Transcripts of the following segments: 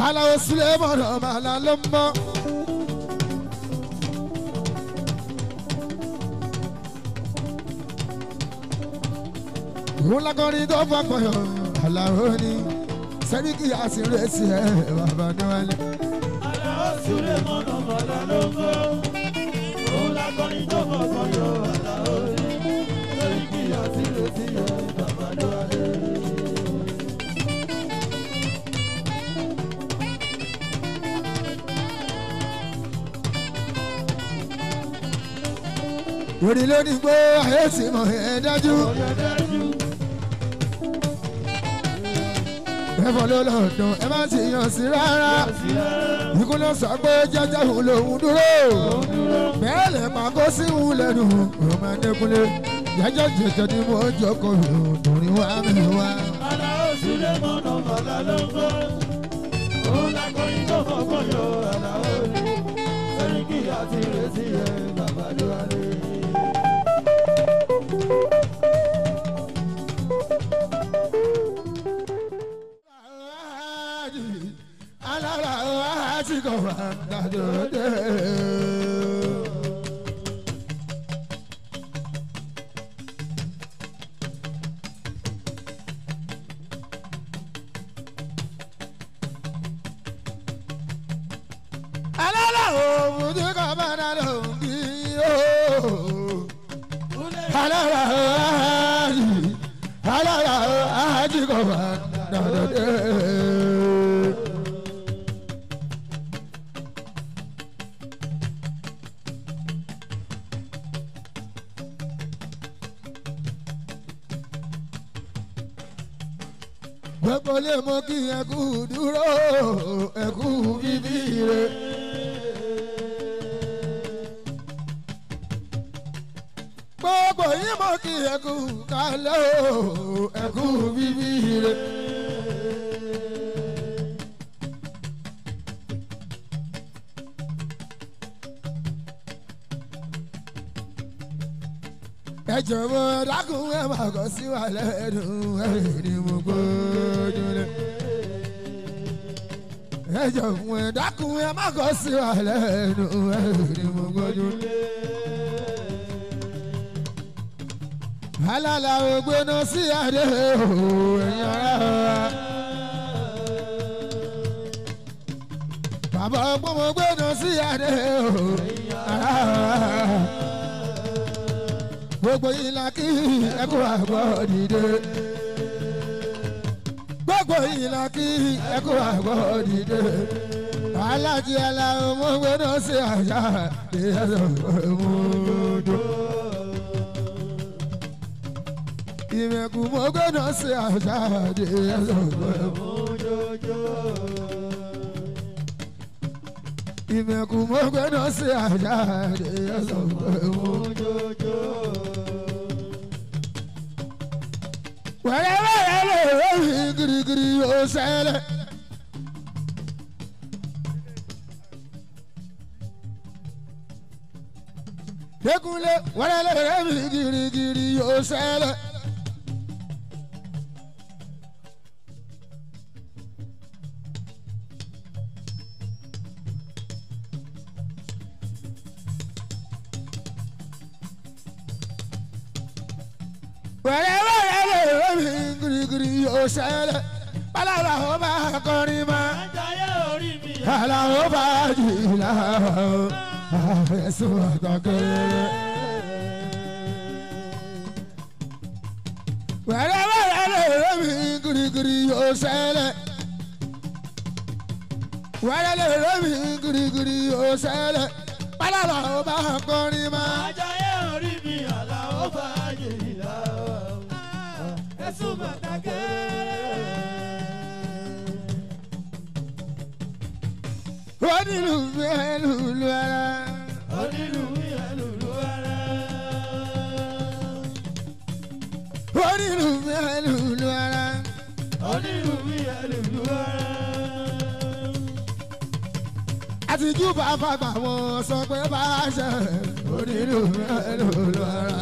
aláwo sílẹ̀ mọ̀nà màlá ló ń bọ̀. òun lákọrin tó fọkànyọ aláwo ni sẹ́ríkì àsìrèsì ẹ̀ bàbá níwájú. Àlàó sílé mọ́nà mọ́lá ló ń bọ̀. Òun lákọrin tó kọ̀ọ̀kan yọ àlàó ní. Lórí kí àti retí ẹ̀ bàbá lọ́wọ́lé. orí lórí gbó ayé sì mọ̀ ẹ́ dájú. Ọ̀yọ́ dájú. ẹ̀fọ́ ló lọ́dún ẹ má sì yàn sí rárá. Sílẹ̀ ikú ló sọ pé jẹ́jẹ́ òun lòun dúró. bẹ́ẹ̀ lè pa kó sí òun lẹ́nu ọmọ ẹ̀dẹ́kunlé. jẹ́jẹ́ jẹ́jẹ́ ni mo jókòó lòdùnrín wá mi wá. Àlàó sílé mọ́nà mọ́lá ló ń bọ̀. Òun lákọrin tó kọ̀ọ̀kan yọ àlàó ní. Lórí kí àti retí ẹ̀ bàbá lọ́wọ́lé. alára wa ti kọ̀ wá dájọ́ dé. alára òun ti kọ̀ bá dá lóhùn kí ó. alára wa ti alára wa ti kọ̀ wá dájọ́ dé. gbogbo lè mọ kí ẹkú dúró ẹkú bíbí rẹ. gbogbo yìí mọ kí ẹkú kálẹ̀ o ẹkú bíbí rẹ. ẹ jọ̀wọ́ dákun ẹ má kọ sí wa lẹ́nu ẹ ní mo gbójú lé. ẹ jọ̀wọ́ ẹ dákun ẹ má kọ sí wa lẹ́nu ẹ ní mo gbójú lé. alala ògbéná sí adé o ẹ̀yin ará wa. bàbá ọgbọ́n mo gbéná sí adé o ará wa gbogbo yìí la kí ẹkú àgbọ̀ dìde. gbogbo yìí la kí ẹkú àgbọ̀ dìde. alájí aláwọ̀ mo gbẹ́dọ̀ sí àṣà ìyẹ́sọ̀ ìmúdó. ìmẹ̀kù mo gbẹ́dọ̀ sí àṣà ìyẹ́sọ̀ ìmúdó. ìmẹ̀kù mo gbẹ́dọ̀ sí àṣà ìyẹ́sọ̀ ìmúdó. wẹ́rẹ́wẹ́rẹ́ lè rọ́ọ̀hìn girigiri ó ṣẹlẹ̀. Dékúnlé wẹ́rẹ́ lè rọ́ọ̀hìn girigiri ó ṣẹlẹ̀. wẹ́rẹ́wẹ́rẹ́ lè rọ́ọ̀hìn girigiri ó ṣẹlẹ̀. Bálàlà ó bá kọrin mọ́. Àjàyè orí mi. Àlàó bá jìlá ẹ̀sùn àtọ̀kẹ́rẹ́. wẹ́rẹ́wẹ́rẹ́ lè rẹ́mi girigiri ó ṣẹlẹ̀. wẹ́rẹ́ lè rẹ́mi girigiri ó ṣẹlẹ̀. Bálàlà ó bá kọrin mọ́. Àjàyè orí mi. Àlàó fàájì ìlà. Ẹ̀sùn bàtàkẹ́. onílù mi ẹ̀ lùlù ara. Onílù mi ẹlùlù ara. onílù mi ẹ̀ lùlù ara. Onílù mi ẹlùlù ara. àtijú bá fagbà wọn sọ pé bá a ṣe onílù mi ẹ̀ lùlù ara.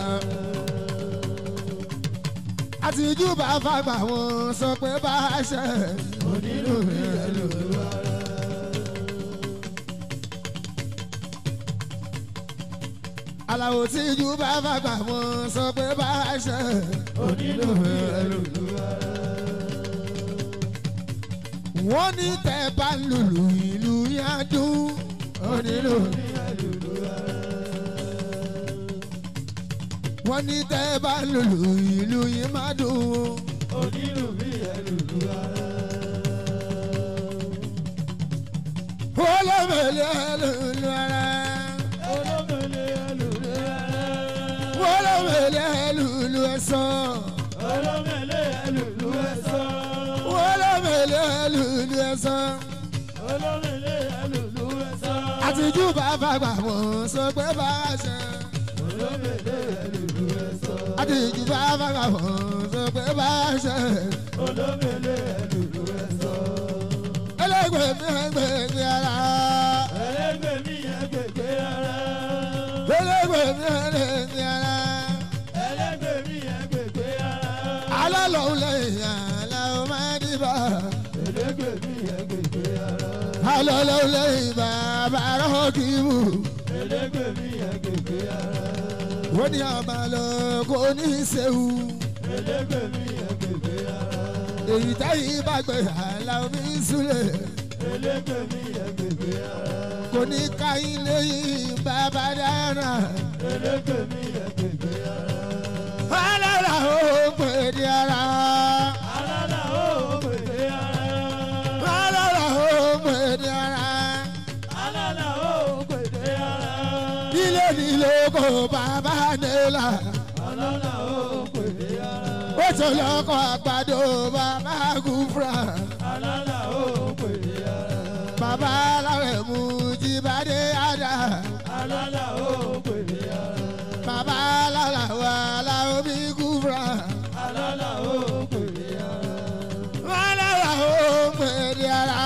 àtijú bá fagbà wọn sọ pé bá a ṣe onílù mi ẹ̀ lùlù ara. aláwo tí ju bá fàgbà mọ́ sọ pé bá a ṣe onílù ẹlòlú wọ́n ní tẹ́ bá ń lùlù ìlú yá dún onílù wọ́n ní tẹ́ bá ń lùlù ìlú yìí má dùn onílù bí ẹlùlù ara. olómèlè ẹlòlú ara olómìnira ẹlùlù ara. olómèlè ẹlòlú ẹ̀sán olómìnira ẹlùlù ẹ̀sán. olómèlè ẹlòlú ẹ̀sán. olómìnira ẹlùlù ẹ̀sán. àtijú bàbá gbà mọ́ sọ pé bá a ṣe. olómìnira ẹlùlù ẹ̀sán. àtijú bàbá gbà mọ́ sọ pé bá a ṣe. olómìnira ẹlùlù ẹ̀sán. ẹlẹgbẹ́ mi ẹgbẹ́ mi ara. ẹlẹ́gbẹ́ mi ẹgbẹ̀gbẹ́ ara. ẹlẹgbẹ́ mi ẹgbẹ́ mi ara. ẹlẹ́gbẹ́ mi ẹgbẹ̀gbẹ́ ara. alálọ̀ lẹ́yìn aláwọ̀ máa dìbà. ẹlẹ́gbẹ́ mi ẹgbẹ̀gbẹ́ ara. alálọ̀ lẹ́yìn bàbá rọ́ọ̀kì mú. ẹlẹ́gbẹ́ mi ẹgbẹ̀gbẹ́ ara. wọ́n ní àmàlọ́ kò ní í ṣeun. ẹlẹ́gbẹ́ mi ẹgbẹ̀gbẹ́ ara. èyí táyì bá gbé aláwọ̀ mi súlẹ̀. ẹlẹ́gbẹ́ mi ẹgbẹ̀gbẹ́ ara. kò ní ká ilé yìí bàbá dára. ẹlẹ́gbẹ́ mi ẹgbẹ̀gbẹ́ ara. alára ó pè ní ara. alára ó pèsè ara. alára ó pè ní ara. alára ó pèsè ara. ilé nílò kò bàbá nílà. alára ó pèsè ara. ó tó lọ́kọ̀ àgbàdo bàbá gúfúrà. alára ó pèsè ara. bàbá alárẹ̀ mú jíbádé àdá. alára ó pèsè ara. bàbá alára wà láwọn bí gúfúrà. alára ó pèsè ara. alára ó pè ní ara.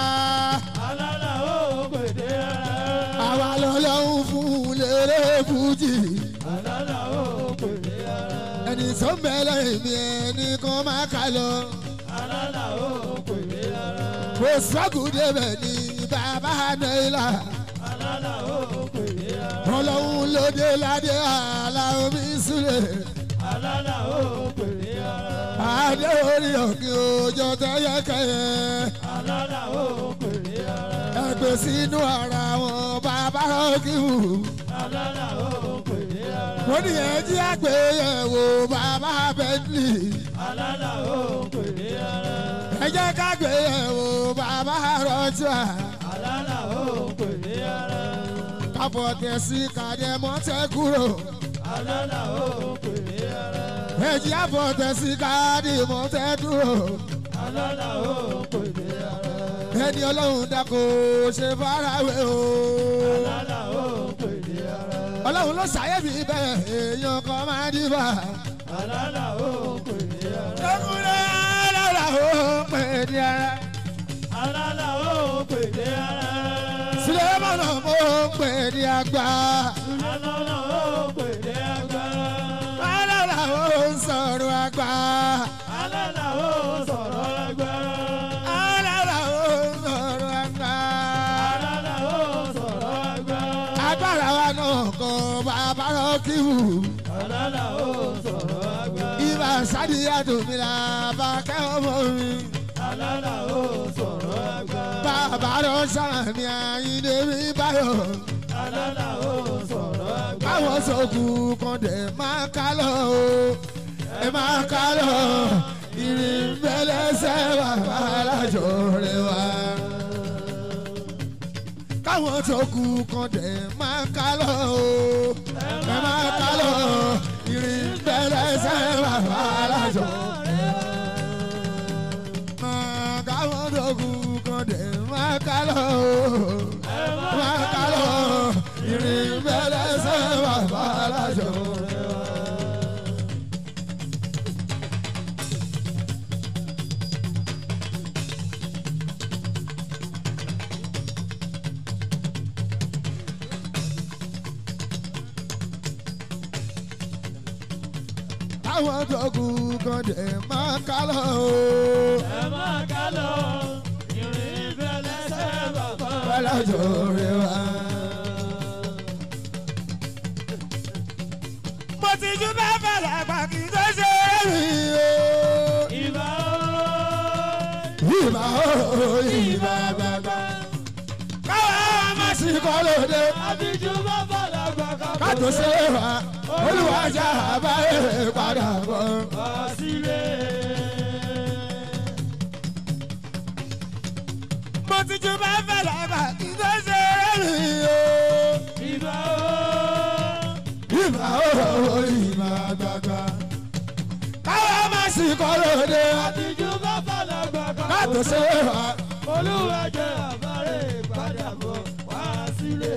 alára ó pèsè ara. àwa lọ́lọ́run fún lérè fújì. alára ó pèsè ara. ẹni tó ń bẹ lẹ́yìn mi ẹni kan máa kà lọ. alára ó pèsè ara. kò sọ́kù débẹ̀ ní bàbá náírà. alára ó pèsè ara. ọlọ́run ló dé ládé àlà omi súlẹ̀. alára ó pèsè ara. adé orí òkè òjò tẹ́yẹkẹ́yẹ. alára ó pèsè ara. ẹgbẹ́ sínú ara wọn bàbá rọ́kìwù. alára ó pèsè ara. mo ní ẹjí àgbéyẹ̀wò bàbá bẹ́ńlì. alára ó pèsè ara. ẹ jẹ́ ká gbéyẹ̀wò bàbá rọ́tíà. alára ó pèsè ara. káfọ́ tẹ̀sí kàdé mọ́tẹ́ kúrò. alára ó pèsè ara. ẹjí àfọ́ tẹ̀sí kàdé mọ́tẹ́ dúró. alára ó pèsè ara. ẹni ọlọ́run dákò ṣe farawé o. alára ó pèsè ara. ọlọ́run ló ṣàyẹ̀bí bẹ́ẹ̀ èèyàn kan máa dìbà. alára ó pèsè ara. lọ́kùnrin alára ó pè ní ara. alára ó pèsè ara. Sulemana mo pè ní àgbà. alára ó pèsè àgbà. alára ó ń sọ̀rọ̀ àgbà. alára ó sọ̀rọ̀ àgbà. alára ó ń sọ̀rọ̀ àgbà. alára ó sọ̀rọ̀ àgbà. agbára wa náà kọ bàbá rọ́kìwù. alára ó sọ̀rọ̀ àgbà. ibà sádìyà tòmìnira bá kẹ́ ọmọ mi. alára ó sọ̀rọ̀ àgbà. bàbá rọ sàmì àyíndé mi báyọ̀. alára ó sọ̀rọ̀ àgbà. káwọn sọ̀kù kan dẹ̀ máa ká lọ o. ẹ máa ká lọ. ìrìn bẹ́lẹ́sẹ̀ bàbá alájọ rẹ wá. káwọn sọ̀kù kan dẹ̀ máa ká lọ o. ẹ máa ká lọ. ìrìn bẹ́lẹ́sẹ̀ bàbá alájọ rẹ wá. máa káwọn sọ̀kù kan dẹ̀ máa ká lọ o máa ká lọ ìrìn bẹ́lẹ́sẹ̀ bàbá alájọ. Àwọn tó kù kan dẹ̀ máa ká lọ o. ẹ máa ká lọ ìrìn ìfẹ́ lẹ́sẹ̀ bàbá. Alájọ rẹ̀ wá. mo ti jú bá bàlá àgbà kì í tó ṣe é rí o. ìbà ìbà ó ìbà bàbá. káwa ọmọ sí àsìkò lóde àbíjú bàbá làgbà kátó ṣe wá olùwàjà àbáyé padà bọ̀. wá sílé. mo ti jú bá bàlá àgbà kì í tó ṣe é rí o. ìbà ìbà ó ìbà bàbá. káwa ọmọ sí àsìkò lóde àbíjú bàbá làgbà kátó ṣe wá olúwa jẹ́ àbárẹ̀ ìpadàbọ̀ wá sílé.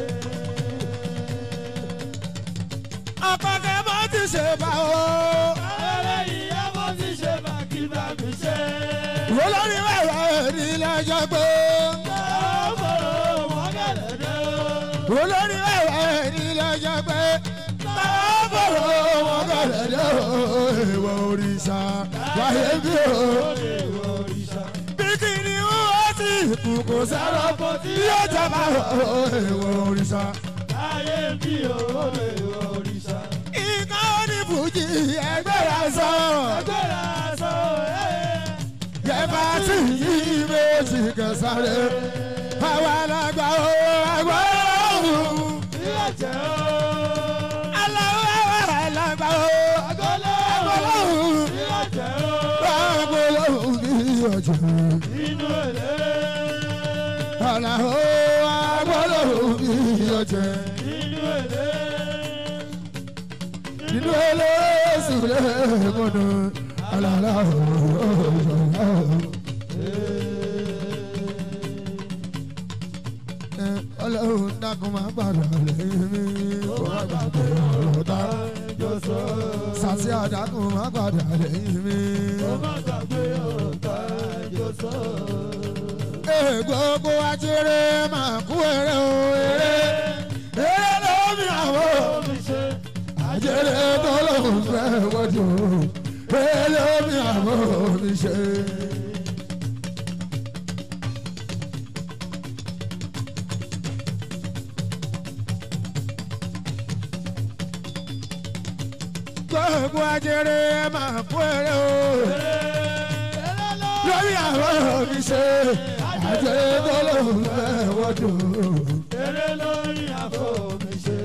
ọkọ̀ kẹ́ mo ti ṣe bá o. Ayẹyẹ ìyá mo ti ṣe bàkí bàbí ṣe. olórí wẹ̀wẹ̀ ní lọ́jọ́ pé Ọmọ wọn gẹ̀lẹ́ dé o. olórí wẹ̀wẹ̀ ní lọ́jọ́ pé bọ̀rọ̀ wọn bẹ̀rẹ̀ dé o ìwọ òrìṣà wáyé bí o. bí kìnìún ó sì kú kò sẹ́rọ̀ Ọ̀pọ̀ tí yóò jọba o ìwọ òrìṣà. ayé bí o lè òrìṣà. ìkan onífújì ẹgbẹ́ rẹ̀ sọ Agbára sọ ẹ́. yẹba tí yí méjì kẹsàrẹ́ àwa làgbà o àgbà òun. Ilé jẹ́ o. aláwọ̀ àwa làgbà o Agolo. àgbà òun. Ilé jẹ́ o. àgbà òun ní ọjọ́. Inú èlé. aláwọ̀ àgbà òun ní ọjọ́. Inú èlé. nínú ẹlẹ́sìn lẹ́mọ̀nà aláwọ̀ ọlọ́run dákun máa gbàdọ̀ lẹ́yìn mi kó má gbàgbé ọ̀rọ̀ tá. Jọ̀sọ̀. sàṣì àdákùn máa gbàdọ̀ lẹ́yìn mi. Ó má gbàgbé ọ̀tá jọ̀sọ̀. Ee, gbogbo ajere máa kú eré o eré eré lómi àwọ̀ Omi ṣe. ajere tó lóun fẹ́ wọ́jú eré lómi àwọ̀ mi ṣe. gbogbo ajere máa kú eré o lórí àwọ̀ mi ṣe ajere tó lóun fẹ́ wọ́jú. Eré lórí àbò mi ṣe.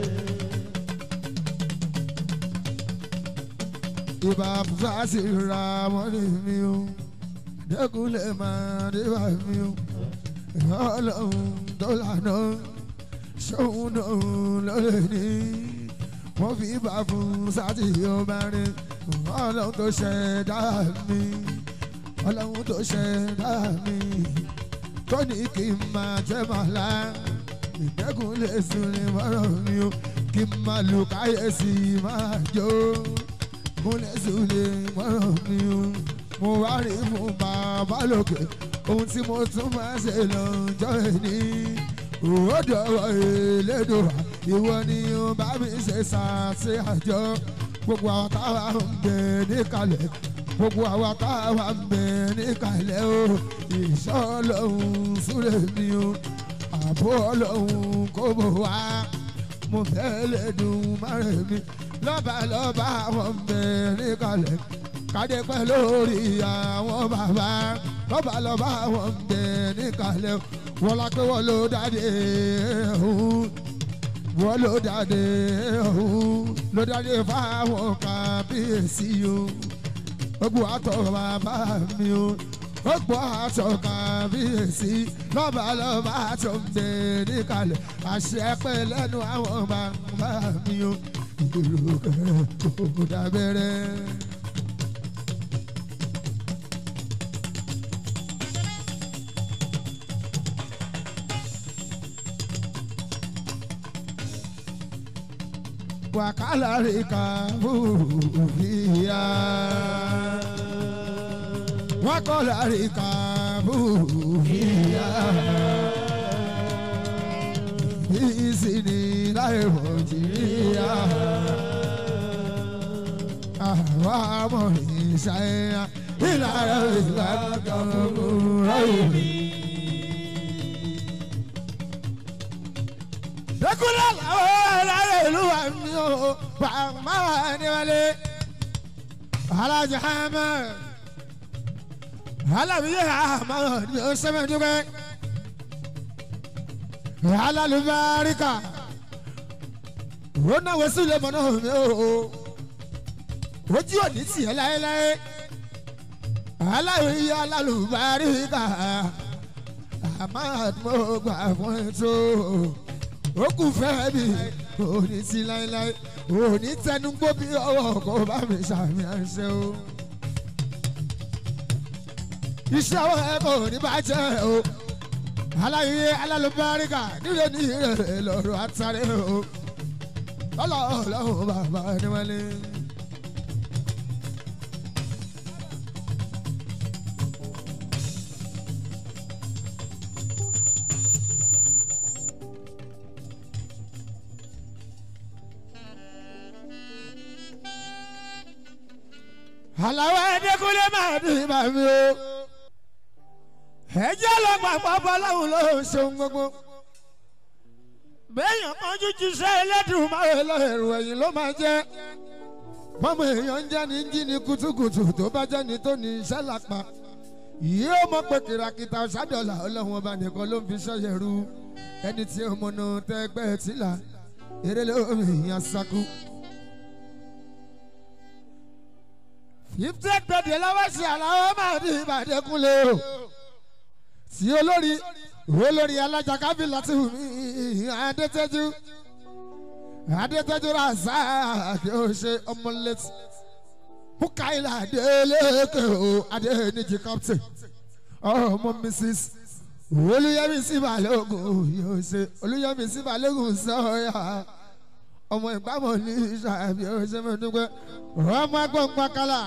ìbá fúláṣí ra wọn ní mi o dẹkùnlé máa débà mi o ọlọ́run tó lànà ṣóun náà lọ́lẹ̀ ní wọ́n fi bá fún sátì ọba rẹ̀ ọlọ́run tó ṣẹ̀dá mi ọlọ́run tó ṣẹ̀dá mi tó ní kí n máa jẹ́ màlá ìdẹ́kùnlé sùn ní mọ́rọ̀ mi o kí n máa lù káyẹ̀sì máa jó múlẹ̀ sùlẹ̀ mọ́rọ̀ mi o mo wá rí fún bàbá lókè ohun tí mo tún máa ṣe lọ́jọ́ ẹni òwòdọ̀wọ̀ elédùnwà ìwọ ni ó bá mi ṣe ṣàṣe àjọ gbogbo àwọn táwa ń bẹ níkàlẹ̀ gbogbo àwọn táwa ń bẹ níkàlẹ̀ o ìṣọ́ ọlọ́run súré mi o àbó ọlọ́run kò bò wá mo fẹ́ lè dùn márùn mi lọ́ba lọ́ba àwọn bẹ̀rẹ̀ kalẹ̀ kádé pẹ́ lórí àwọn bàbá lọ́ba lọ́ba àwọn bẹ̀rẹ̀ kalẹ̀ wọ́n la pé wọ́n ló dáadé ọ̀hún wọ́n ló dáadé ọ̀hún ló dáadé fáwọn kábíyèsí o gbogbo àtọ̀ bàbá mi o gbogbo àtọ̀ kábíyèsí lọ́ba lọ́ba àtọ̀ bẹ̀rẹ̀ kalẹ̀ àṣẹ pẹ́ lẹ́nu àwọn bàbá mi o ìlú kẹrẹ kò dábẹ́rẹ́. wàkàlà rí ká bùbíyà wàkàlà rí ká bùbíyà ìsìnì láì nàìjíríà àwa mọ̀ ìṣàyà ìlànà ìlànà kan Ekúlẹ̀ làwọn aláyé ìlú wa mi ò bàmá wa ní wálé. Alájà hàmà. Alábìyẹ hàmà ni ó sẹ́mi dúpẹ́. Alálùbáríkà. Ó náwó sílẹ̀ mọ́nà mi ò. Ojú òní tiẹ̀ láéláé. Aláwìyẹ alálùbáríkà. Àmọ́ mo gbà fún ètò ó kù fẹ́ mi òní sí láéláé òní tẹnugbó bí ọwọ́ kò bá mi sàmì àṣẹ o. iṣẹ́ ọwọ́ ẹ kò ní bàjẹ́ o aláyé alálùbáríkà nílé ní ìrẹ̀lẹ̀ lọ́rọ̀ àtàrẹ o ọlọ́ọ̀lọ́wọ́ bàbá níwálé. àlàwọ̀ ẹ̀dẹ́kúnlé máa bí bàmí o. ẹjẹ́ lọ pàpọ̀ bọ́láhùn ló ń ṣeun gbogbo. béèyàn kan jújú sẹ́ ẹlẹ́dùn máa lọ ẹ̀rù ẹ̀yìn ló máa jẹ́. bọ́mọ èèyàn ń jẹ́ ní jí ní kutukutu tó bá jẹ́ ní tó ní iṣẹ́ lápá. yóò mọ̀ pé kìràkìtà ọ̀sádọ́là ọlọ́run ọba nìkan ló ń fi sọ́yẹ̀ ru. ẹni tí ó mọ̀nà tẹ́gbẹ́ tìlà eré lómi ìyàn sakú. fifty gbèdé lọ́wọ́ sí àlàó máa ní ìbàdàn kúnlẹ̀ o tí olórí olórí alájà kábílà ti wù mí adétẹ́jú adétẹ́jú rasa kí o ṣe ọmọlétí mukaila adélékè o adéníjì captain ọmọ mrs olùyẹmísí balógun yóò ṣe olùyẹmísí balógun sọyà ọmọ ìgbàmọ̀ ní ìṣàbí ọ̀ṣẹ́ mẹ́tọ́gbẹ́ ọmọ agbọ̀ngbọ̀n kálá.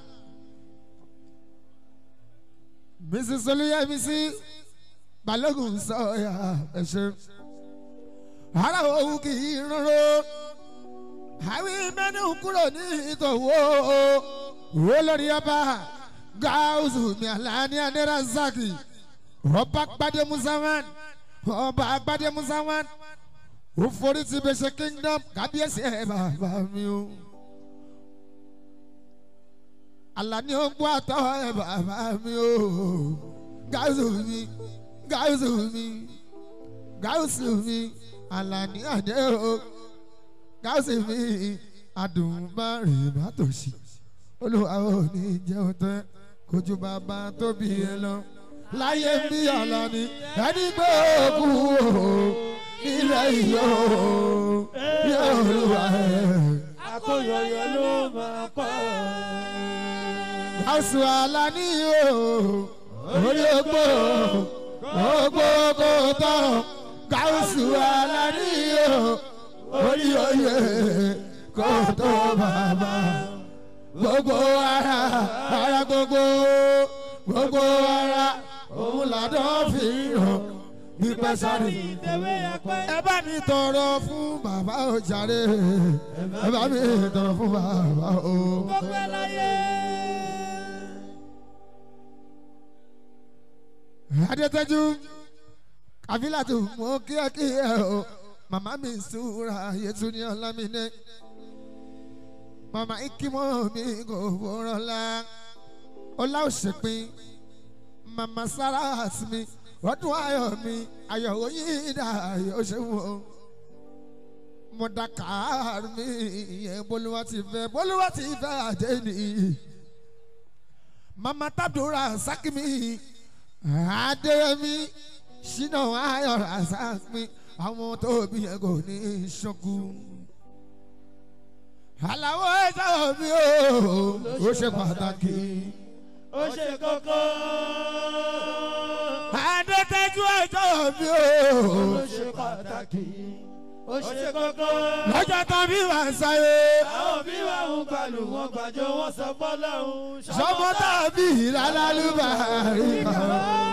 mrs olùyẹmísí balógun sọ̀yà ẹ̀ṣẹ̀. ara òun kì í rọrọ àwí mẹ́nu kúrò ní ìtòwó owó lórí ọba gáúsù mi àlàní adérazaki ọba gbadé musaman ọba gbadé musaman ó forí ti bẹ ṣe kingdom kábíyèsí ẹ bàbá mi o. Àlàní ó gbọ́ àtọ́ ẹ bàbá mi o. Gáúsù mi, gáúsù mi, gáúsù mi, Àlàní àdé o. Gáúsù mi, àdùnmárì má tòṣì. Olúwa ò ní jẹun tán, kojú bàbá tó bí ẹ lọ. Láyé mi Àlàní, ẹni gbé òkú o ilẹ̀ yìí o yóò lùwà ẹ̀. akóyọyọ ló máa kọ́. Gàùsù Àlàní o orí ogbó ogbó kò tán Gàùsù Àlàní o orí oyè kò tó bàbá gbogbo ara ara gbogbo gbogbo ara òun làdán fi hàn nípa sáré. ìtẹ̀wé ẹ̀pẹ́. ẹ bá mi tọrọ fún bàbá o jàre ẹ bá mi tọrọ fún bàbá o. gbogbo ẹ̀ láyé. adétẹ́jú kàfílàtù mọ kíákíá o màmá mi súra yẹtù ní ọlámídé màmá ikímọ́ mi kò fọ́rọ̀ la ọlá òṣèpin màmá sára àtìmí ọdún ayọ̀ mi ayọ̀ oyin dà ayọ̀ ṣẹ́wọ̀n o mo da kàár mi ìyẹn bolúwa ti fẹ́ bolúwa ti fẹ́ àdé nìyí màmá tábìlì sákìmí adéyẹmí ṣínà ayọ̀ ràṣàpín àwọn tó bí yẹn kò ní í ṣọ́kú. àlàó ẹ̀ṣọ́ mi ò ó ṣe pàtàkì. ó ṣe kókó. adétẹ́jú ẹ̀ṣọ́ mi ò ó ṣe pàtàkì. ó ṣe kókó. lọ́jọ́ tán bí wà ń sáyé. àwọn bí wà ń balù wọn gbàjọ wọn sọ fọlọ́hún. sọmọ tàbí ìlàlálùbárí kan.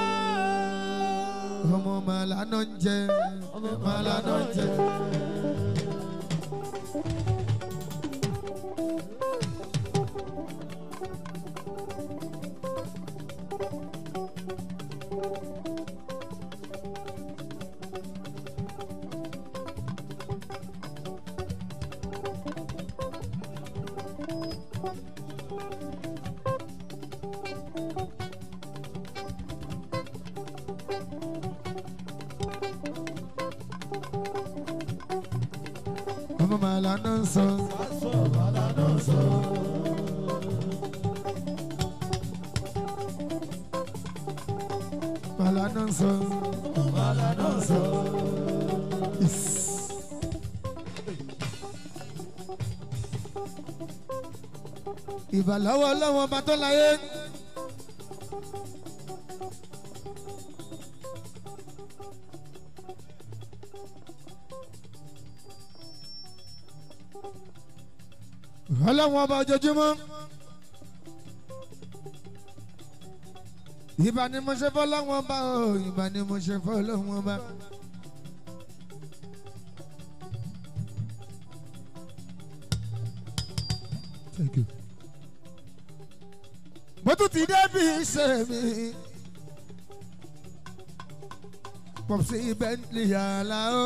ọmọ màlánà ń jẹ ọmọ màlánà ń jẹ. ọmọ màlá náà ń sọ. Aṣọ bàlá náà sọ. màlá náà ń sọ. Bàlá náà sọ. Is. ìbàláwọ̀ ọlọ́wọ́n ọba tó láyé. ọlọ́wọ́n ọba ojoojúmọ́. ìbà ni mo ṣe fọ́ ọlọ́wọ́n ọba o ìbà ni mo ṣe fọ́ ọlọ́wọ́n ọba. Thank you. mo tún ti débi iṣẹ́ mi. pọ̀sí bentley yàrá o.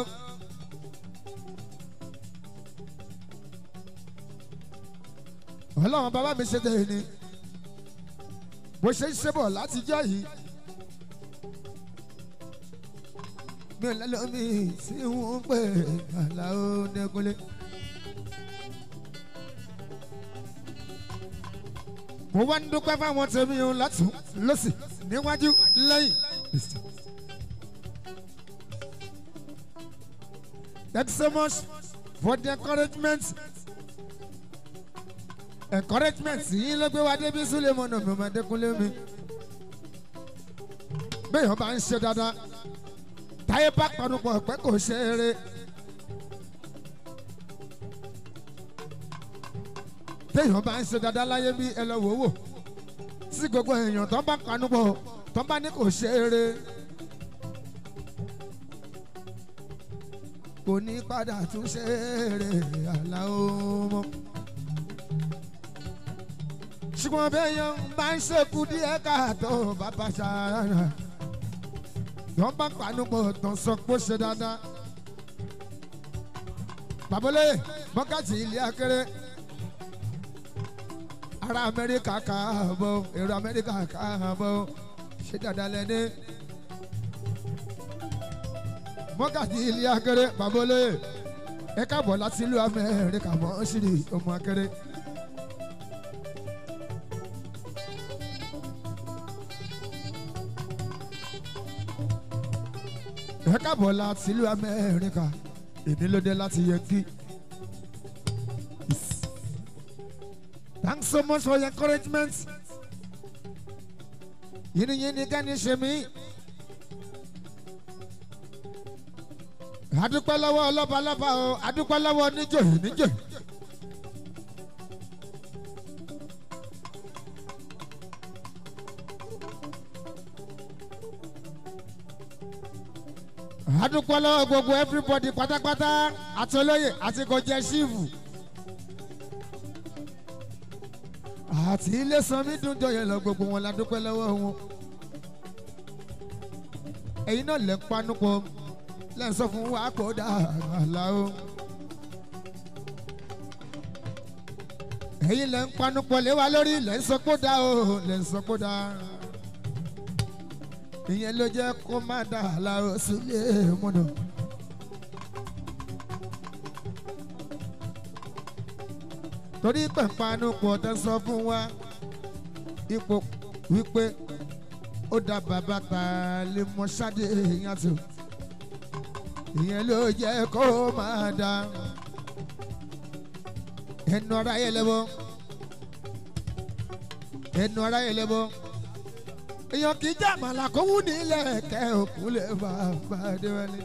ọlọ́run bàbá mi ṣe tẹ̀ ní. bó ṣe ń ṣe bọ̀ látijọ́ yìí. mi ò lẹ́lọ́ mi sí ń pè àlàó nẹ́kúnlé. mo wá ń dúpẹ́ fáwọn tèmi o látún lọ́sì níwájú lẹ́yìn. Thank you so much for the encouragement. encouragement yín ló gbé wa débi Sulemon mi ọmọ Adékúnlé mi. béèyàn bá ń ṣe dáadáa táyé bá panupọ̀ pé kò ṣe eré. téèyàn bá ń ṣe dáadáa láyé bí ẹ lọ wò ó wò sí gbogbo èèyàn tó bá kanú bọ̀ tó bá ní kò ṣe eré kò ní padà tún ṣe eré àlàó mọ́. ṣùgbọ́n béèyàn bá ń ṣekú díẹ̀ káàtó bàbá ṣàrànà tó bá kanú bọ̀ tó sọ pé ó ṣe dáadáa. babolóye bọ́kàtì ilé akéré ará amẹ́ríkà káàbọ̀ èrò amẹ́ríkà káàbọ̀ ṣé dáadáa lẹ́ni. mọ́gàdí ilé akéré bàbá olóyè ẹ káàbọ̀ láti ìlú amẹ́ríkà mọ́ ṣírí ọmọ akéré. ẹ káàbọ̀ láti ìlú amẹ́ríkà ìnílódé láti yẹnkí. Thanks so much for your encouragement. Yìnyín yìnyín ká ní ṣe mí. Adúpẹ́ lọ́wọ́ ọlọ́ba lọ́ba o, adúpẹ́ lọ́wọ́ níjòyè níjòyè. Adúpẹ́ lọ́wọ́ gbogbo everybody pátápátá àti olóyè àti kò jẹ́ ṣíìfù. àti ilé sanmi dùn jọyẹ lọ gbogbo wọn la dúpẹ́ lọ́wọ́ wọn. ẹ̀yin náà lẹ́ ń panupọ̀ lẹ́ ń sọ fún wa kó dà àlá o. ẹ̀yin lẹ́ ń panupọ̀ lé wa lórí lẹ́ ń sọ kó dà o lẹ́ ń sọ kó dà. ìyẹn ló jẹ́ kó má dà àlá o sílé mọ́nà. torí pẹ̀pánu pọ̀ tẹ́ sọ fún wa ipò wípé ó dá bàbá ta lè mọ ṣáde èèyàn tó ìyẹn ló jẹ́ kó máa dá ẹnu ara yẹ lẹ́bọ̀ ẹnu ara yẹ lẹ́bọ̀ èèyàn kì í jẹ́ àmàlà kó wù nílẹ̀ kẹ́ òkú lè bàbá déwálé.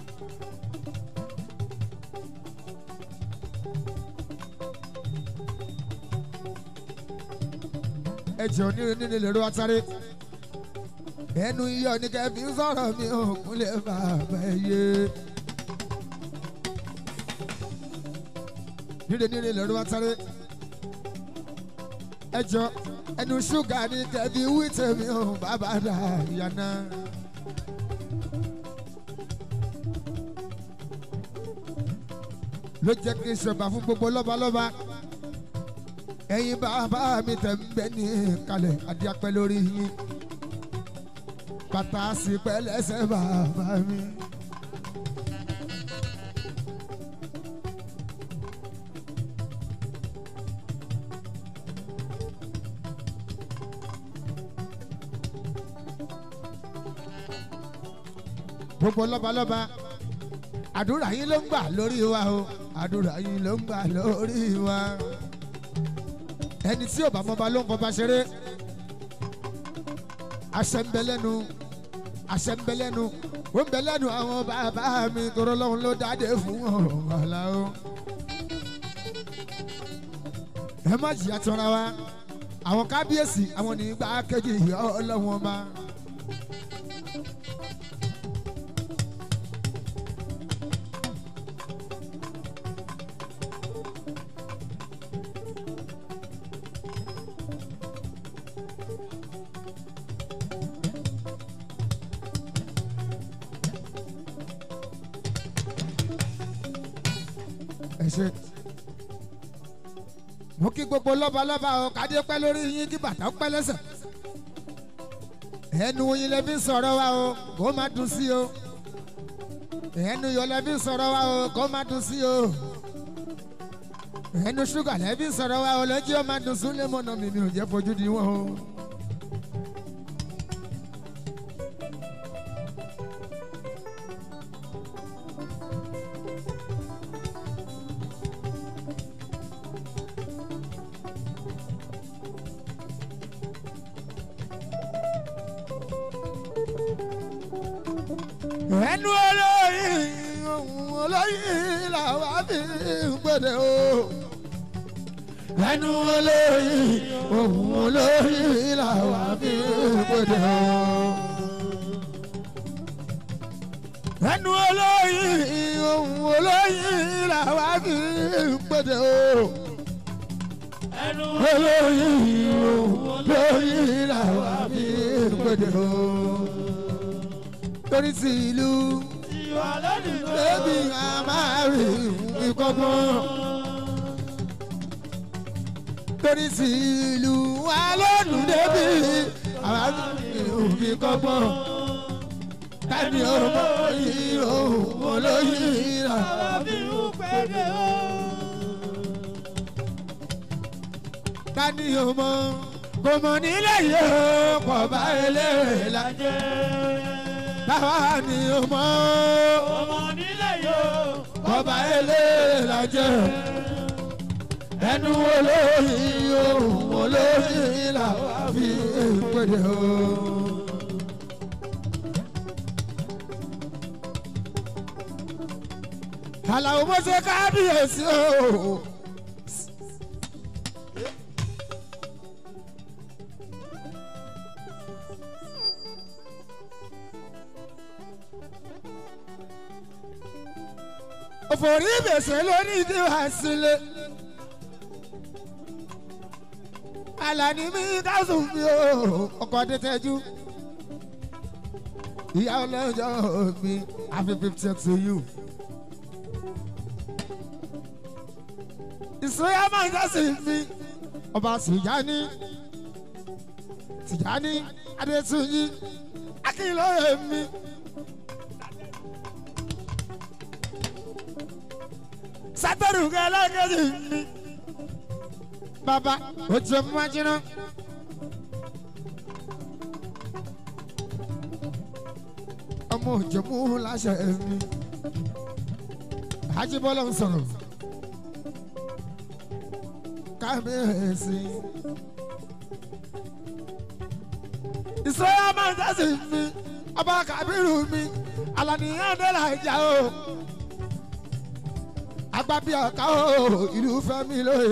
ẹjọ nílé nílé lèrò àtàrí ẹnu iyọ ní kẹfì ń sọ̀rọ̀ mi ò kúnlẹ̀ bàbá yé nílé nílé lèrò àtàrí ẹjọ ẹnu ṣúgà ní kẹfì wí tèmi ò bàbá dà yànnà. ló jẹ́ kí n ṣọba fún gbogbo lọ́balọ́ba ẹ̀yin bàbá mi tẹ̀ ń bẹ ní kalẹ̀ adíapẹ́ lórí yín bàtà sí pẹ́lẹ́sẹ̀ bàbá mi. gbogbo lọ́balọ́ba àdúrà yín ló ń gbà lórí wa o àdúrà yín ló ń gbà lórí wa ẹni tí ò bá mọba ló ń fọba ṣeré àṣẹ ń bẹ lẹ́nu àṣẹ ń bẹ lẹ́nu ó ń bẹ lẹ́nu àwọn bàbá mi tọrọ lọ́hún ló dáadé fún ọ̀la o ẹ má jìyà tọ́ra wa àwọn kábíyèsí àwọn nígbà kejì ọlọ́wọ́n ọba. ẹ ṣe. mo kí gbogbo lọ́balọ́ba o kádé pẹ́ lórí yín kí bàtà pẹ́ lẹ́sẹ̀. ẹnu yín lè fi sọ̀rọ̀ wa o kó má dùn sí o. ẹnu yọ lè fi sọ̀rọ̀ wa o kó má dùn sí o. ẹnu ṣúgà lè fi sọ̀rọ̀ wa o lọ́jọ́ ó má dùn sún lé mọ́nà mi mi ò jẹ́ fojú di wọn o. ẹnu olóyin ohun olóyin làwa fi ń gbèdè o. ẹnu olóyin ohun olóyin làwa fi ń gbèdè o. ẹnu olóyin ohun olóyin làwa fi ń gbèdè o. ẹnu olóyin ohun olóyin làwa fi ń gbèdè o. torí ti ìlú ìwà lónìí ló bébí a máa rí ìkọ́gbọ́n. torí sí ìlú wa lónìí débi àwa rí ìkọ́gbọ́n. tani ọmọ yìí òun olóyìn rà. fi ń pèdè o. tani ọmọ kò mọ̀ nílẹ̀ yìí kò bá eléyìí la. jẹ́ táwa ni ọmọ ọmọ nílẹ̀ yóò. ọba eléyìí la jẹ́. ẹnu olóyin ohun olóyin là wá fi pèdè o. Àlàó mo ṣe kábíyèsí o. òfòrí ìbèsè lórí ìdíwà sílé. Àlàní mi kásùn mi ò ọkọ̀ tẹ́tẹ́jú. Ìyá ọlọ́jọ́ mi happy fifty to you. Ìsúnyá máa ń jásí mi. Ọba Tìjání Tìjání Adétúnjí Akínlóye mi. sátẹrù kẹlẹkẹsì mi. bàbá o jẹ májínà. ọmọ òjòmú láṣẹ mi. Ajíbọ́lá ń sọ̀rọ̀. kábíyèsí. ìsọ́yà máa ń jásí mi. ọba kàbírù mi. alànìyàn dẹ́là ìjà o agbábí ọ̀ká o ìlú fẹ́mi lóye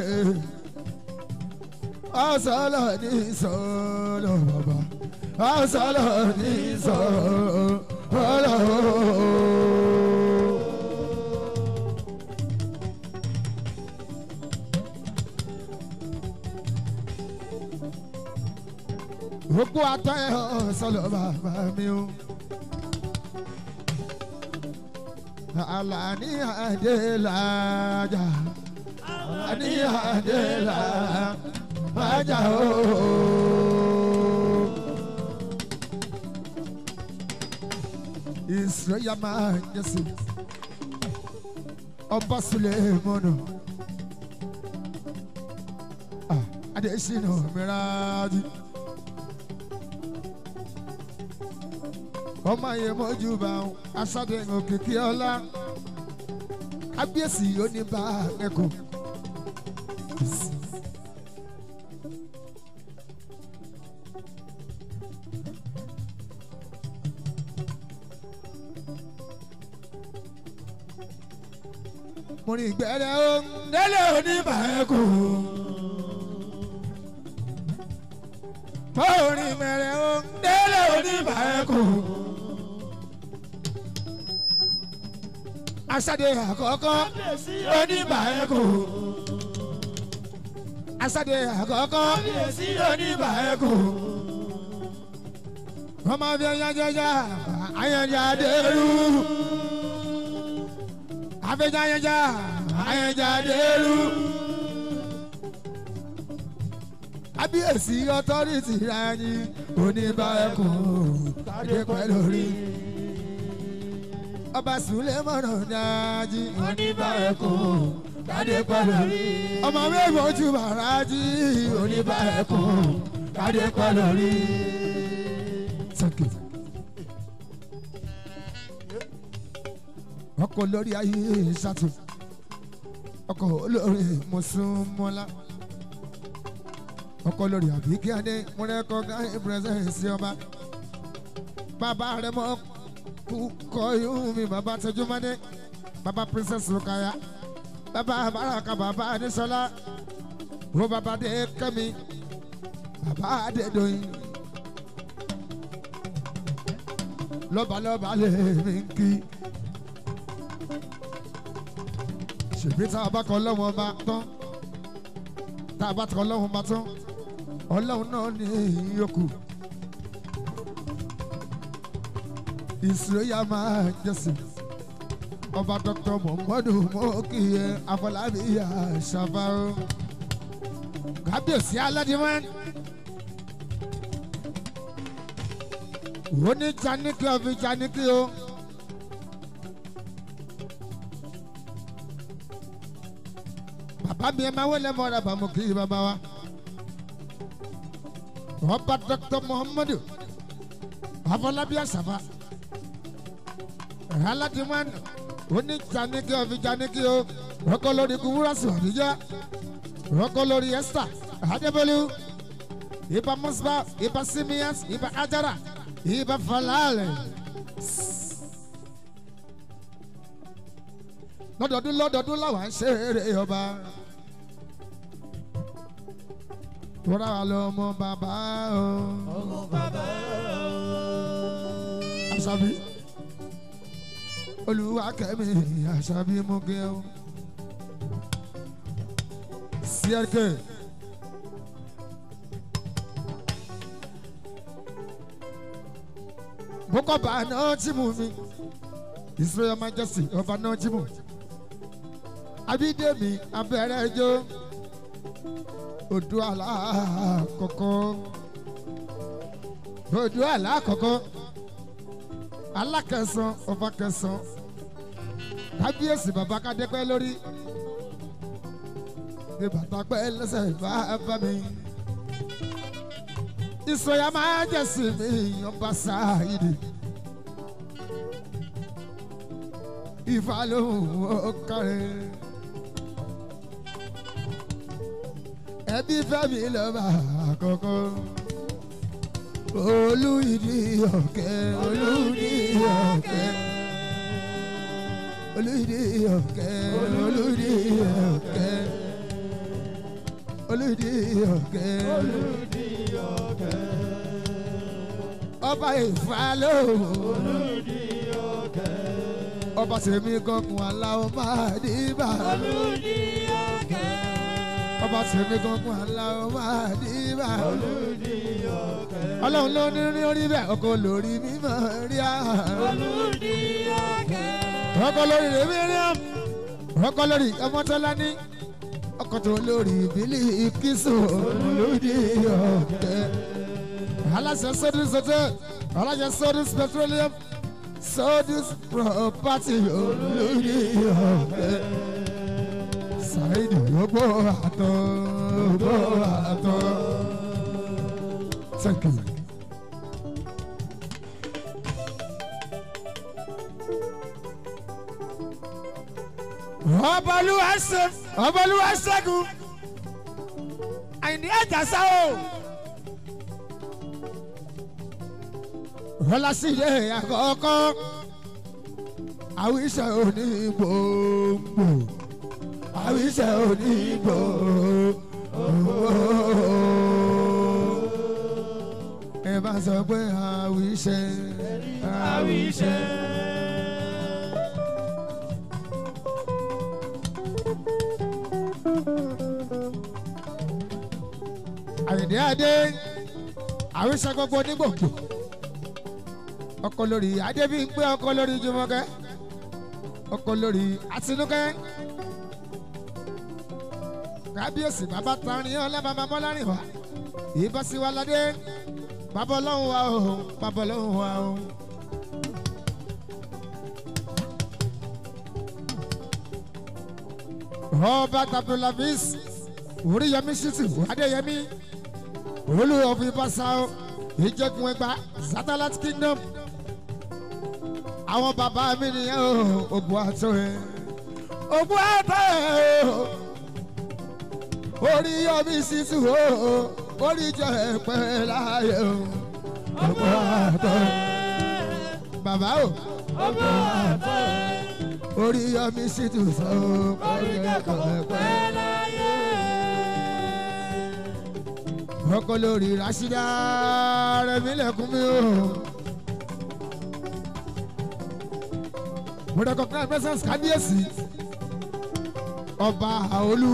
ọ̀sọ́lọ̀ ní sọ́lọ̀ bàbá ọ̀sọ́lọ̀ ní sọ́lọ̀. gbogbo atọ́ ẹ̀ ọ̀sọ́lọ̀ bàbá mi o. Alani Adelaja. ní àdéhà májà o. Israel máa ń yẹsẹ̀ ọba Sulemanu Adesina Miraji. ọmọ yẹn mọ́jú bá wọn aṣáde òkìkí ọlá kábíyèsí oníbà ẹ̀kọ́. mo ní ìgbẹ́rẹ́ ó ń délé oníbà ẹ̀kọ́. mo ní ìgbẹ́rẹ́ ó ń délé oníbà ẹ̀kọ́. aṣáde àkọ́kọ́ kábíyèsí oníbà ẹ̀kọ́. aṣáde àkọ́kọ́ kábíyèsí oníbà ẹ̀kọ́. wọ́n máa fi ẹyán jẹjẹ ayẹyẹ adéru. àfẹjẹ ayẹyẹ ayẹyẹ adéru. kábíyèsí ọtọ́rìtì rẹ̀ ní oníbà ẹ̀kọ́. kádé pẹ̀lú rí ọba Sulemanu dájí oníbà ẹ̀kọ́ kádé pẹ̀lú rí. ọmọ mẹ́fọ́ ojú bàrájí oníbà ẹ̀kọ́ kádé pẹ̀lú rí. Thank you. ọkọ̀ lórí ayé ṣàtò ọkọ̀ olórí mùsùlùmọ́lá ọkọ̀ lórí àbíkí adé múrẹ́kọ̀ gáyé pírẹsẹ̀nsì ọba bàbá rẹ̀ mọ́ kúkọ yóò mi bàbá tẹjúmọ́dé bàbá princess rukaya bàbá baraka bàbá anísọlá wo bàbá dé kẹ́mi bàbá adédọ́yìn lọ́balọ́ba lè mí kí ṣèbí tá a bá kọ ọlọ́run ọba tán tá a bá kọ ọlọ́run ọba tán ọlọ́run náà ní ìyókù. ìsúlóyà máa ń jẹ́sìn ọba dr muhammadu mọ́kìyẹ afọlábí àṣàfàrò kábíyèsí aládìmọ́ ó ní janiki ọ̀fi janiki o bàbá mi ẹ máa wọlé mọ́ra bàmú kí bàbá wa ọba dr muhammadu afọlábí àṣàfàrò aládìmọ́nù oní janiki ọ̀fi janiki o rọ́kọ́ lórí kúwúrọ́sì ọ̀díjọ́ rọ́kọ́ lórí esther adébólú ibà musba ibà simias ibà ajara ibà falale. lọ́dọọdún lọ́dọọdún làwọn ń ṣe eré ọba tóra wa lọ ọmọ bàbá o. ọmọ bàbá àṣàbí olùwà kẹ́mi àṣàbí mọ́gẹ́ o. CRK bókọ̀bà náà tí mú mi Israel Majesty ọba náà tí mú abídèmí abẹ́rẹ́ ẹjọ́ odò alákọ̀ọ́kọ́ odò alákọ̀ọ́kọ́ alákẹsàn ọba kẹsàn kábíyèsí bàbá kádépẹ́ lórí ní bàtà pẹ́ lẹ́sẹ̀ bá bá mi. ìsọyà máa jẹ̀sí mi ọba sáàyìdì. ìfà lóhùn ó kárẹ̀. ẹbí fẹ́mi lọ́ba àkọ́kọ́. olú ìdí ọ̀kẹ́ olú ìdí ọ̀kẹ́. olú ìdí ọ̀kẹ́ olú ìdí ọ̀kẹ́ olùdí ọ̀kẹ́. olùdí ọ̀kẹ́. ọba ìfàlọ́. olùdí ọ̀kẹ́. ọba sèmi gọkùn aláwọ̀ máa dìbà. olùdí ọ̀kẹ́. ọba sèmi gọkùn aláwọ̀ máa dìbà. olùdí ọ̀kẹ́. ọlọ́run ló ní rí orí bẹ́ẹ̀ ọkọ lórí mímọ́ rí à. olùdí ọ̀kẹ́. ọkọ lórí rẹ̀ mí rí à. ọkọ lórí ọmọ tọ́lá ní. ọkọ̀ tó lórí ìbílẹ̀ ìkísù olùdí ọ̀kẹ́. aláṣẹ sodus hotel aláṣẹ sodus petroleum sodus property olùdí ọ̀kẹ́. Saidi gbogbo àtọ̀ gbogbo àtọ̀. Thank you. ọbọlúwa ṣe ọbọlúwa ṣẹ́gun àìní àjàsá o. Ọlásìdé àkọ́kọ́ àwíṣẹ́ òní gbòǹgbò àwíṣẹ́ òní gbòǹgbò. Ẹ bá sọ pé àwíṣẹ́ àwíṣẹ́. Àyìndé Adé àwíṣẹ́ gbogbo onígbòǹgbò ọkọ lórí Adébíyìnpé ọkọ lórí Jùmọ̀kẹ́ ọkọ lórí Àtinúkẹ́ kábíyèsí bàbá tarin ọlá bàbá mọ́lárìn wá ìbáṣiwáládé bàbá ọlọ́run wa o bàbá ọlọ́run wa o. ọba tabulavis oríyọmí ṣítù adéyẹmí olùyọ̀fún ìbáṣà ìjẹkùn ẹgbà satellite kingdom àwọn bàbá mi nìyẹn o ògùn àtọ ẹ ògùn àtọ ẹ o oríyọmí ṣítù o orí jẹ ẹpẹ láàyè o ògùn àtọ ẹ bàbá o ọgbọ́n àtọ́ oríyọmí ṣítù sọ o orí jẹ ẹpẹ. ọkọ lórí rasida rẹmi lẹkùn mi o. mo recognize presence kábíyèsí ọba àolú.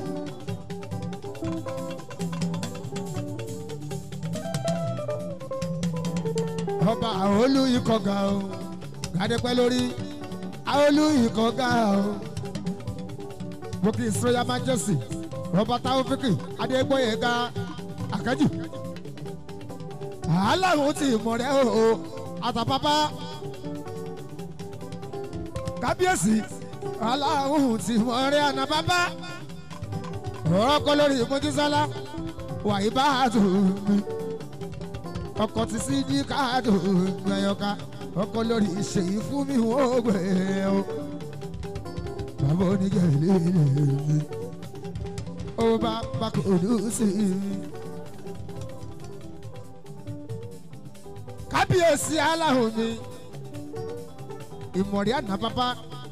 ọba àolú ikọ̀ ga o gàdépẹ́ lórí àolú ikọ̀ ga o mo kì í sọ́yà majesty ọba táwọ́fíkì adégbóyèga àkájù aláwo ti mọ̀ rẹ́ o àtàpápá kábíyèsí aláwo ti mọ̀ rẹ́ ànàpápá ọkọ lórí mojísọ́lá wàyí bá a tó mi ọkọ ti sí ní káàdù gbẹ̀yọ̀ká ọkọ lórí ìṣèyí fún mi wọ́n gbé o bàbá onígẹ̀lẹ́ mi ó bá bá kò dùn sí mi. kábíyèsí aláhùn mi ìmọ̀rí àná bàbá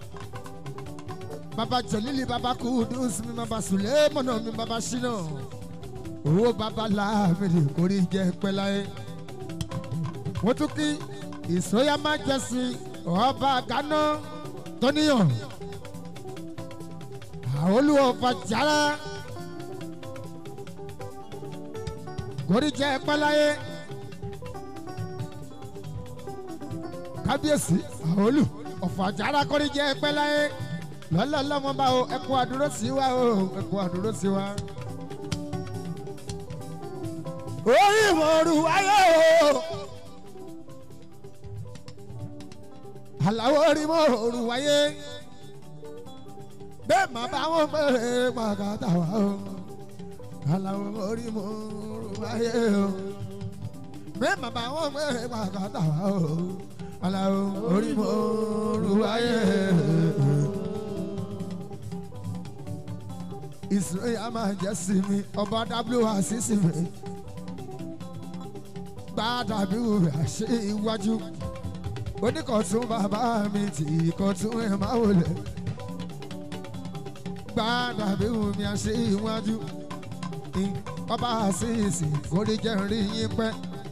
bàbá jẹ̀lílì bàbá kùdùs mi bàbá sùlẹ́mọ̀nà mi bàbá ṣínà owó bàbá láàmìlì kórì jẹ́ pẹ́láyé wọ́n tún kí ìsóyà má jẹ́sí ọba gánà tóníyàn àwọn olùwọ̀fà jára kórì jẹ́ pẹ́láyé. kábíyèsí àhólù ọ̀fọ̀ àjàrà kọ́rí jẹ́ ẹpẹ́ láyé lọ́lọ́lọ́mọ bá o ẹkú àdúró sí wa o ẹkú àdúró sí wa. orí ìmọ̀ọ́rù wáyé o. àlàó orí mọ́ òru wáyé bẹ́ẹ̀ má bá wọn pẹ́ pàkàtà wá o àlàó orí mọ́ òru wáyé o bẹ́ẹ̀ má bá wọn pẹ́ pàkàtà wá o àlàó orí mọ́ òru wáyé. Israel a máa jẹ́ sí mi ọba w àṣìṣe mi gbàdàbí rẹ̀ ṣe iwájú oníkọ̀tún bàbá mi tí ìkọ̀tún ẹ̀ máa wọlé gbàdàbí mi àṣẹ iwájú ọba àṣìṣe orí jẹ́ rí yín pẹ́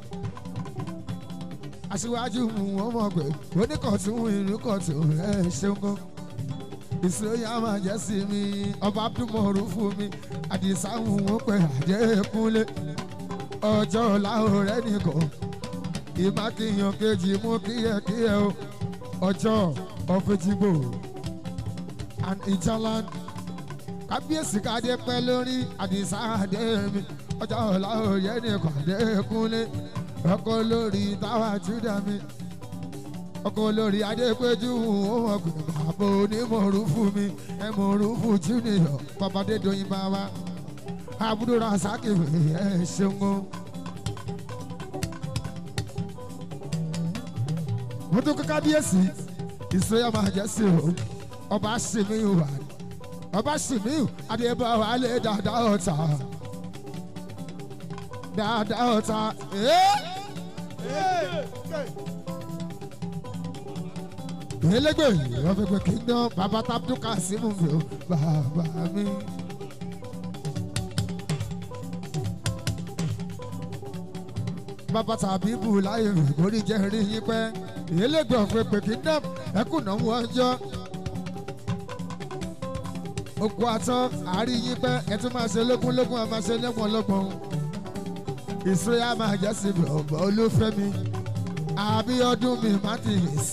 aṣíwájú mu wọn mọ̀ pé oníkọ̀tún ìlú kọ̀tún ẹ̀ ṣeun gan ìsòyà máa jẹ́ sí mi ọba abdulmọ̀rún fún mi àdìsá ń wọ́n pẹ́ àjẹkúnlé ọjọ́ làwọn rẹ̀ nìkan ìmákìyàn kejì mú kíyẹ̀kíyẹ̀ o ọjọ́ ọ̀fẹ́jìgbò and ìjàlán kábíyèsí káde pẹ́ lórí àdìsá àdé mi ọjọ́ ọ̀la òye ní kọ̀dé kúnlé ọkọ̀ lórí táwa júdà mi ọkọ̀ lórí adépéjú òun ọ̀gbìn bàbá onímọ̀ọ́rù fún mi ẹ̀mọ̀ọ́rù fún júnìyọ̀ babadé doyin bá wa àbúrò rasaki ẹ̀ ṣeun o. mo tún kọ́ kábíyèsí ìsọyà máa jẹ́ sí o ọba sèmíyù wà ọba sèmíyù adébáwá lé dáadáa ọ̀tá dáadáa ọ̀tá elégbè ọ̀fẹ̀gbẹ̀ kingdom bàbá tábùdù kásímù mi ò bàbá mi. bàbá tàbí bù láyé rẹ̀ kórì jẹ́ rí yín pẹ́ elégbè ọ̀fẹ̀gbẹ̀ kingdom ẹkùnà wọn jọ oko atán àárín yín pẹ́ ẹ tún máa ṣe lógún lógún a máa ṣe lẹ́gbọ̀n lọ́gbọ̀n ìṣúra máa jẹ́ síbi ọ̀bọ̀ olúfẹ́mi àbíọ́dún mi martins.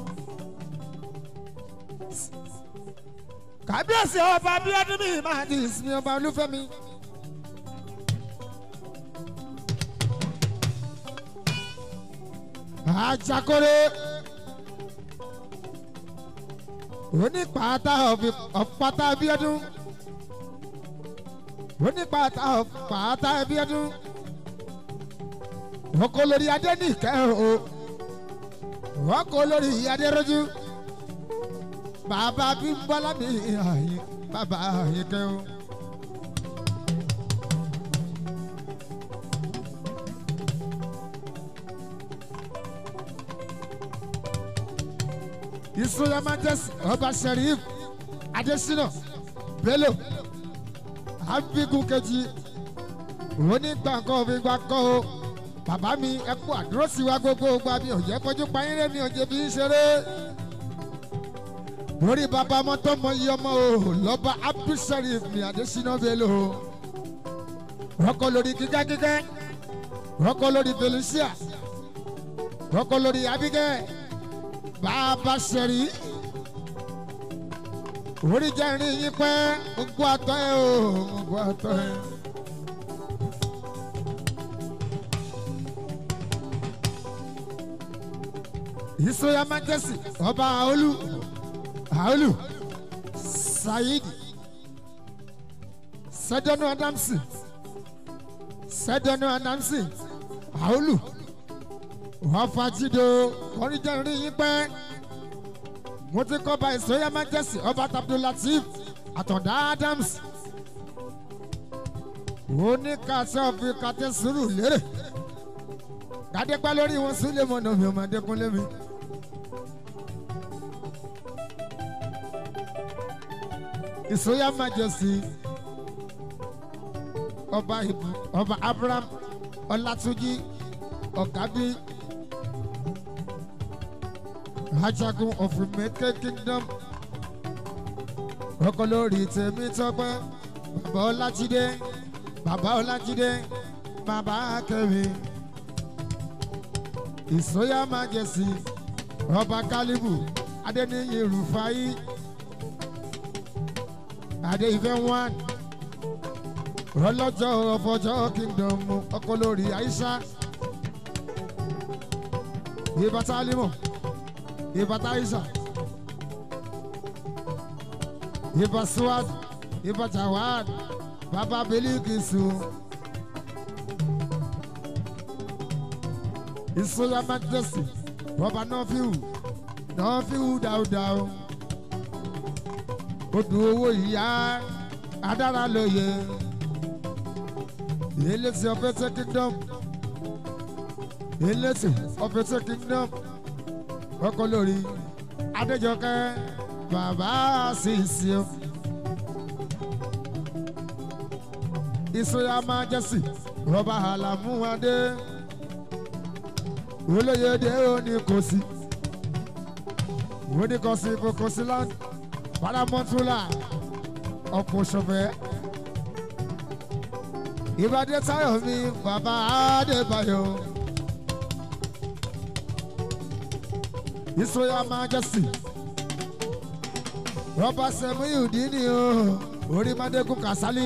kábíyèsí ọba abíọ́dún mi martins mi ọba olúfẹ́mi. ajakore onípàtà ọ̀pátá abíọ́dún onípàtà ọ̀pátá abíọ́dún ọkọ lórí adé ní ìkẹ́ o ọkọ lórí adéròjú bàbá bímbọ́lá mi àyè bàbá àyè kẹ́ o. ìsúnyà majesty ọba sheriff adesina bello abigun kejì onígbàǹkan òfin gbàǹkan o bàbá mi ẹ kú àdúró sí wa gbogbo gba mi ò jẹ́ kọjú payín rẹ̀ mi ò jẹ́ bí ń ṣeré. lórí bàbá ọmọ tó mọ iye ọmọ o lọ́ba abdulsharif mi adesina bello rọ́kọ lórí kíkẹ́kíkẹ́ rọ́kọ lórí felicia rọ́kọ lórí abigẹ́ bàbá sẹ̀rí orí jẹ́rìí yín pẹ́ gbogbo àtọ́ ẹ o gbogbo àtọ́ ẹ. ìsọyà májẹsì ọba àólù àólù saheed sẹdọnù adamsi sẹdọnù adamsi àólù ọfàjìdò kọríjẹrì yín pẹ́ mo ti kọ́ ba ìsọyà májẹsì ọba abdulateef àtọ̀dá adams oníkàtẹ́ òfin kàtẹ́ sùúrù lérè gàdégbá lórí wọn sílẹ̀ mọ́nà mi ò máa dẹ́kun lémi. ìsóyà majesty ọba ibu ọba abraham ọlátúnjì ọ̀gábí ajagun of Remeke kingdom ọkọ lórí tèmi tọpẹ bàbá ọlájídé bàbá ọlájídé bàbá kẹmi ìsóyà majesty ọba kálíbù adẹniyí rufai adé ìfẹ́ one ọlọ́jọ́ ọ̀fọ̀jọ́ kingdom ọkọ lórí aisha ìbátá alimọ̀ ìbátá aisha ìbá suwad ìbá jawad bàbá belikisu ìsọyà majesty bàbá nọfíù nọfíù dáúdáú odò owó ìyá adára lóye elesi ọfẹsẹ kingdom elesi ọfẹsẹ kingdom ọkọ lórí adéjọkẹ bàbá sísè ìsọyà majesty rọba àlàmúwadé olóyèdè oníkòsí oníkòsí kòkòsí land paramọ́túlà ọ̀pọ̀ ṣọ̀fẹ́ ìbàdí táyọ̀ mi bàbá adébáyọ̀ ìsọyà majesty rọba sẹmúyù dínì o orí mádégún kàsálí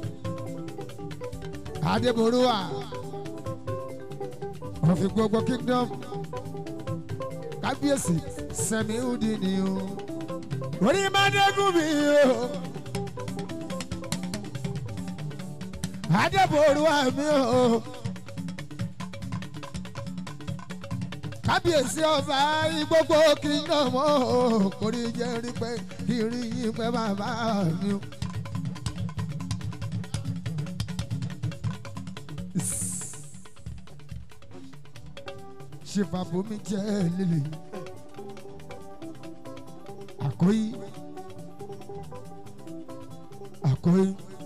adébòrúwà òfin gbogbo kingdom kábíyèsí sẹmi udi ni o orí mádégún mi o adébòrúwà mi o kábíyèsí ọba gbogbo kingdom o kò ní jẹ́ rí pé kí rí yín pé bàbá mi o. ṣèfàbomi jẹ́ lílì àkóyí àkóyí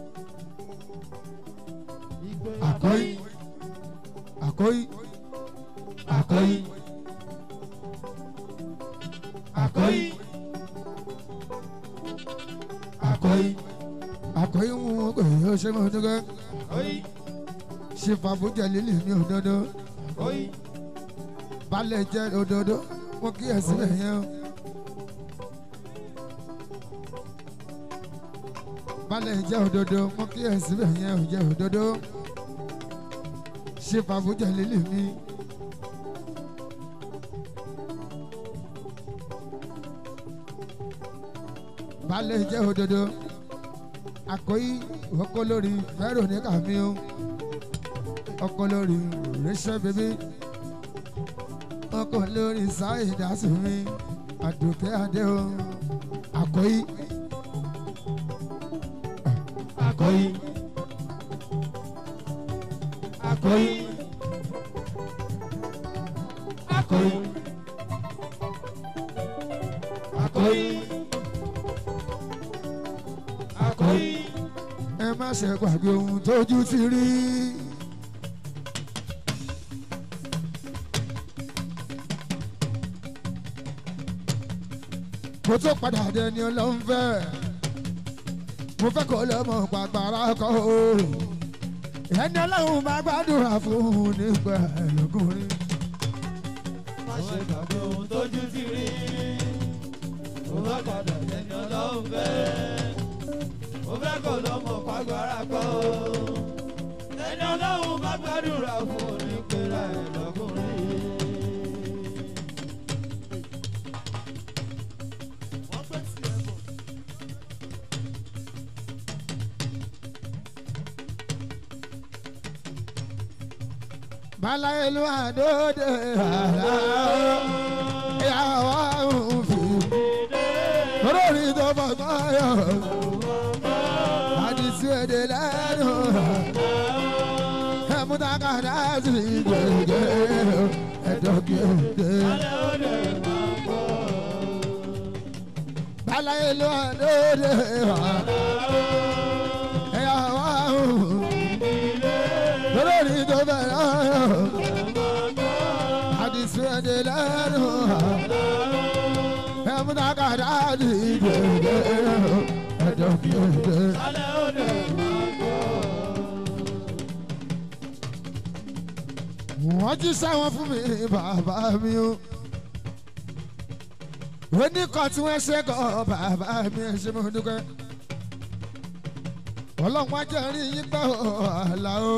àkóyí àkóyí àkóyí àkóyí àkóyí àkóyí ń wọ́n pè é ṣé mo dúró ṣèfàbomi jẹ́ lílì ní òdodo balẹ̀ jẹ́ òdodo mo kí ẹ sílẹ̀ yẹn o. balẹ̀ jẹ́ òdodo mo kí ẹ sílẹ̀ yẹn o jẹ́ òdodo. ṣé fàbújà lílì mi. balẹ̀ jẹ́ òdodo àkóyí ọkọ lórí Veronica mi o ọkọ lórí Rachel bèbí ọkọ lórí sáyidá sùnmi àdùkẹ́ adé o àkọ́yí. Àkọ́yí. Àkọ́yí. Àkọ́yí. Àkọ́yí. Àkọ́yí. ẹ má ṣe gbàgbé ohun tójú ti rí. mo tó padà dé ni ọlọ́run fẹ́ mo fẹ́ kó lọ́mọ pàgbára kọ́ o ẹni ọlọ́run máa gbàdúrà fún un nígbà ẹlòkùnrin. Má ṣe gbàgbé ohun tójú ti rí. Mo bá padà lẹ́ni ọlọ́run fẹ́. Mo fẹ́ kó lọ́mọ pàgbára kọ́. Ẹni ọlọ́run bá gbàdúrà fún onípẹ̀rẹ̀ ẹ̀ lọ́kùnrin. Balaelu adode ala ìyàwó òfin olórí tó fọgbọ́n yọ àdìsí èdè lẹ́nu ẹ̀múdàkàdá sí gbẹ̀gẹ̀ ẹ̀dọ́gẹ̀dẹ̀. Balaelu adode ala ìyàwó òfin olórí tó fẹ́ràn yọ àdìsí èdè lẹ́nu ẹ̀múdàkàdá sí gbẹ̀gẹ̀ ẹ̀dọ́gẹ̀dẹ̀. wọ́n jí sẹ́wọ̀n fún mi bàbá mi o. oníkan tí wọ́n ṣe kọ́ bàbá mi ẹ̀ ṣe mo dúpẹ́. ọlọ́run ajẹ́ rí yín pẹ́ ọ̀la o.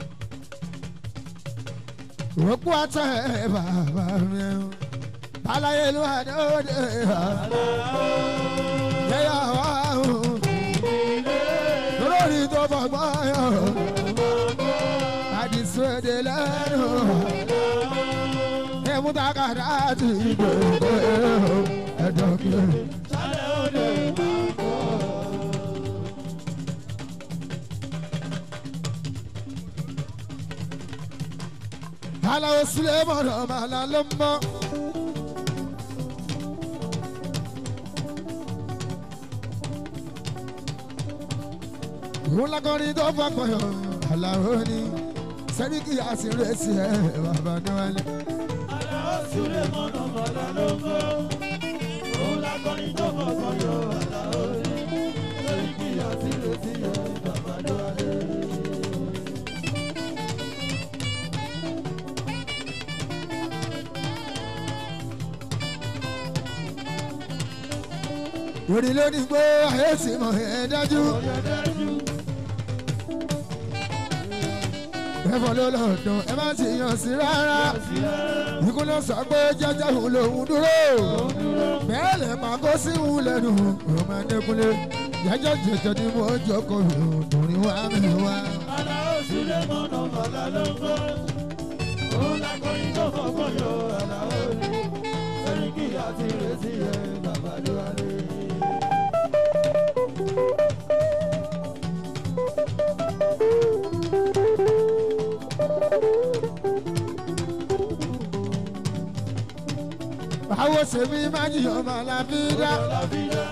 òkú àtẹ bàbá mi o. balaye ló wà ní òde ha. yẹ́yà wá o. lórí tó fọgbọ́n yọ àdìsúwèdè lẹ́nu ẹ̀múdàkàdà ti gbèdé ẹ̀dọ́gbé. aláwo sílẹ̀ mọ̀nà màlá ló ń bọ̀. òun lákọrin tó fọkàn yọ aláwo ni sẹ́ríkì àsìrèsì ẹ̀ bàbá níwájú. Àlàó súlé mọ́nà mọ́lá ló ń gbọ́. Òun lákọrin tó kọ̀ọ̀kan yọ àlàó rí. Lórí kí àtìrètí ẹ̀ bàbá ló wà lé. orí ló ní gbó ayé sì mọ̀ ẹ́ dájú. Oyè dájú. ẹ̀fọ́ ló lọ́dún ẹ má sì yàn sí rárá. Sí rárá. ikú ló sọ pé jẹ́jẹ́ òun lòun dúró. bẹ́ẹ̀ lè máa kó sí òun lẹ́nu ọmọ ẹ̀dẹ́kunlé. jẹ́jẹ́ jẹ́jẹ́ ni mo jókòó òdùnrín wá mi wá. Àlà òsì lè mọ̀nà bàlá ló ń gbọ́. Òun lákọ̀yìn tó fọ́kàn yọ àlà òní. Sẹ́ríkì àti ìrètí ẹ̀ bàbá ló wà lé. báwo ṣe mi má jìyàn máa la fi dá. Ọ̀làbídá.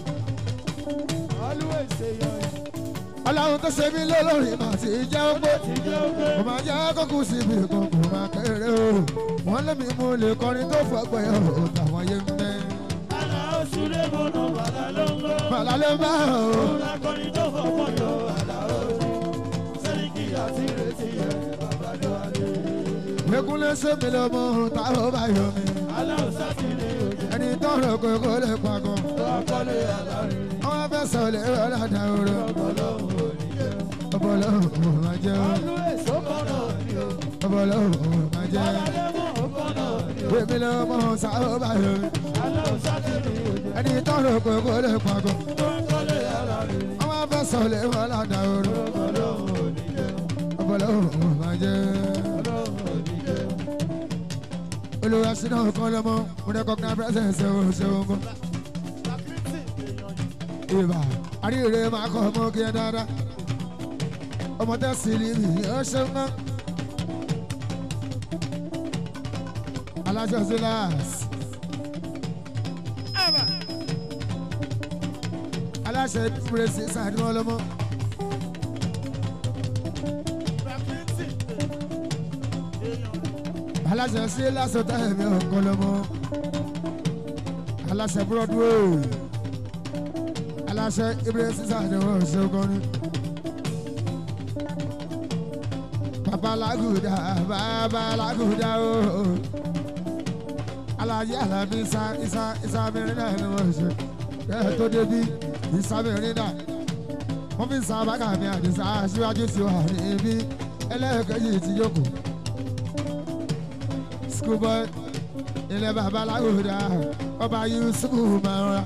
Always say your ọlọ́run tó ṣe mí lólórí mà ti jẹ́ ọgbẹ́. ti jẹ́ ògbé. kò máa jẹ́ kókó síbi kan kò máa kéré o. wọ́n lé mi mo lè kọrin tó fọgbẹ́ o tàwọn yé ń bẹ́. Àlà òsì lè mọ̀nà bàlá ló ń gbọ́. bàlá ló bá o. Òun lákọ̀yìn tó fọ́kàn yọ àlà òní. Sẹ́ríkì àti ìrètí ẹ̀ bàbá ló wà lé. Ekunle ṣe mi lọ́mọ táwọn bá yọ mi. Àlà òsà ti ní òjò. ẹni tọrọ kókó lè pagọ́. Tó akọ́lé àlárin. wọ́n fẹ́ sọ lè rọ́lá dá oró. Ọlọ́run ò ní jẹ́. ọbọlọ́hùn ò máa jẹ́ o. Always ó kọ́nà ní o. ọbọlọ́hùn ò máa jẹ́. Alálẹ́mọ̀ ó kọ́nà ní o. èmi lọ́mọ táwọn bá yọ mi. Àlà òsà ti ní òjò. ẹni tọrọ kókó lè pagọ́. Tó akọ́lé àlárin. wọ́n fẹ́ sọ lè rọ́lá dá oró. Ọlọ́run ò ní jẹ́. ọbọlọ́hùn ò máa jẹ́. Ọlọ́run ò ní jẹ́. olùwà sínú ọkàn lọ́mọ mo recognize presence ẹ̀ ò ṣeun gan. ìbà àríyìnrere máa kọ́ ọmọ kí ẹ dáadáa. ọmọ tẹ́ sílíìmì ó ṣeun gan. aláṣọ síláàs. aláṣẹ ìdúró sí sàdúrà lọ́mọ. aláṣẹ sí lásọtà ẹ̀mí ọ̀kan lọ́mọ. aláṣẹ broadway. aláṣẹ ìdúró sí sàdúrà ṣeun gan ni. babalaguda babalaguda o alaji alabi isa isa isa mẹ́rin ni wọ́n ṣe bẹ́ẹ̀ tó débi isa mẹ́rin náà wọ́n fi sa bàkà mi àdìsá aṣíwájú sí wa níbí ẹlẹ́ẹ̀kejì ti jókòó schoolboy ilẹ̀ babalaguda ọba yusufu máa ń ra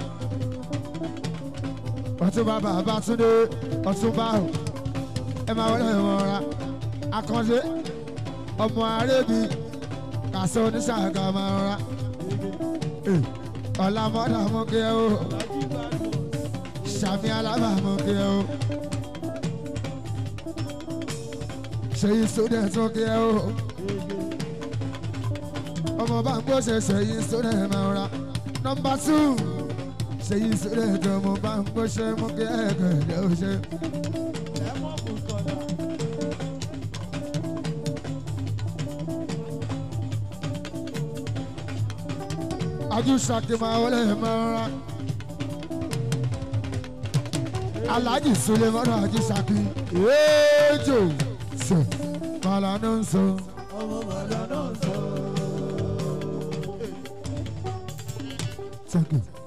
ọtúnba bàbá túndé ọtúnba ẹ máa wọlé wọn ra akànṣe ọmọ arẹ́bí kàṣọ oníṣàgà máa ń ra ọ̀làmọ́dà mú kí ẹ o sàmì alábà mú kí ẹ o ṣèyí sódẹ̀ tún kí ẹ o ọmọ bá ń gbọ́sẹ̀ ṣèyí sódẹ̀ máa ń ra nọmba tù ṣèyí sódẹ̀ tó ọmọ bá ń gbọ́sẹ̀ mú kí ẹ kẹ̀lẹ́ o ṣe. ajúṣàkè máa wọlé mọ́ra alhaji sulemanu ajúṣàkè èèjò sọ màlánà ń sọ. Ọmọ màdà náà sọ. Thank you.